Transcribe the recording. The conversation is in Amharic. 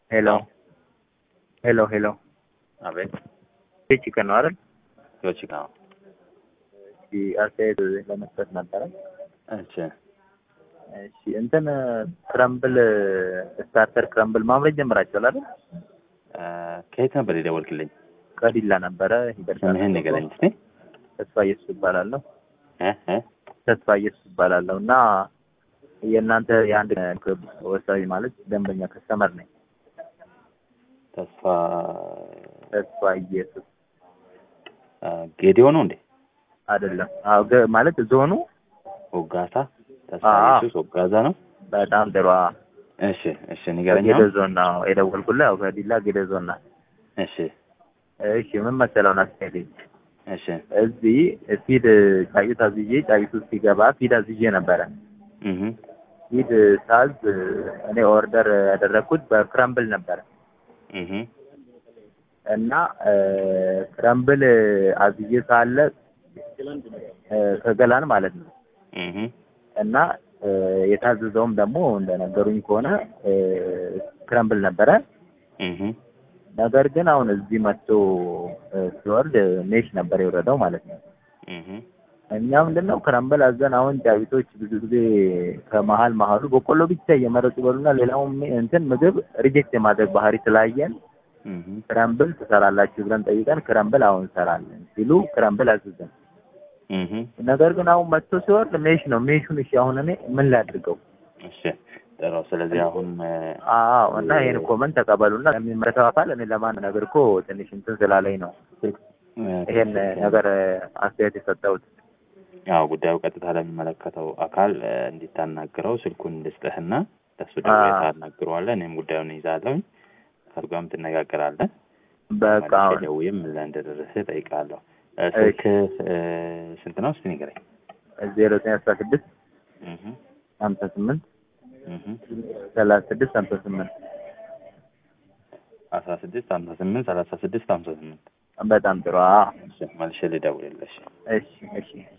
ሄሎ ሄሎ ሄሎ አቤት ቺክን ነው አይደል? ዮቺካ እሺ አስተያየት ለመስጠት ነበረ። እሺ እሺ እንትን ክረምብል ስታርተር ክረምብል ማምረት ጀምራችኋል አይደል? እ ከየት ነበር የደወልክልኝ? ከዲላ ነበረ። ይደርሳል። ስምህን ንገረኝ እስኪ። ተስፋ ኢየሱስ ይባላለሁ። እ እ ተስፋ ኢየሱስ ይባላለሁ እና የእናንተ የአንድ ክለብ ወሳኝ ማለት ደንበኛ ከስተመር ነኝ። ተስፋ ተስፋ ኢየሱስ እ ጌዲዮ ነው እንዴ? አይደለም። አዎ ገ- ማለት ዞኑ ወጋታ ተስፋ አዎ። ኢየሱስ ወጋዛ ነው። በጣም ጥሩ። አዎ። እሺ እሺ ንገረኝ። ጌደ አሁን። ዞን ነው የደወልኩልህ። ያው ከዲላ ጌደ ዞን ናት። እሺ እሺ ምን መሰለው አስተያየት እሺ እዚህ ፊድ ጫጩት አዝዤ ጫጩት ውስጥ ሲገባ ፊድ አዝዤ ነበረ። እህ ፊድ ሳዝ እኔ ኦርደር ያደረግኩት በክረምብል ነበረ እህ እና እ ክረምብል አዝዤ ሳለ እ ከገላን ማለት ነው እህ እና እ የታዘዘውም ደግሞ እንደነገሩኝ ከሆነ እ ክረምብል ነበረ። እህ ነገር ግን አሁን እዚህ መጥቶ እ ሲወርድ ሜሽ ነበር የወረደው ማለት ነው። እህ እኛ ምንድነው ክረምብል አዘን አሁን ጫጩቶች ብዙ ጊዜ ከመሀል መሀሉ በቆሎ ብቻ እየመረጡ ይበሉና ሌላውን ሚ- እንትን ምግብ ሪጀክት የማድረግ ባህሪ ስላየን እህ ክረምብል ትሰራላችሁ ብለን ጠይቀን ክረምብል አሁን እንሰራለን ሲሉ ክረምብል አዘዘን። እህ ነገር ግን አሁን መጥቶ ሲወርድ ሜሽ ነው። ሜሹን እሺ አሁን እኔ ምን ላድርገው? እሺ ጥሩ። ስለዚህ አሁን እ አዎ እና ይሄን ኮመንት ተቀበሉና የሚመለከተው አካል እኔ ለማን ነገር እኮ ትንሽ እንትን ስላለኝ ነው ይሄን ነገር አስተያየት የሰጠሁት። ያው ጉዳዩ ቀጥታ ለሚመለከተው አካል እ እንዲታናግረው ስልኩን እንድስጥህና ለሱ ደውለህ አዎ። ታናግረዋለህ። እኔም ጉዳዩን ይዛለሁኝ ከሱ ጋርም ትነጋገራለህ። በቃ መልሼ አሁን ደውዬ ምን ላይ እንደደረሰ እጠይቃለሁ። እ ስልክህ እ ስንት ነው? እስኪ ንገረኝ። ዜሮ ዘጠኝ አስራ ስድስት እህ ሀምሳ ስምንት እህ ሰላሳ ስድስት ሀምሳ ስምንት አስራ ስድስት ሀምሳ ስምንት ሰላሳ ስድስት ሀምሳ ስምንት በጣም ጥሩ። አዎ እሺ መልሼ ልደውልልሽ። እሺ እሺ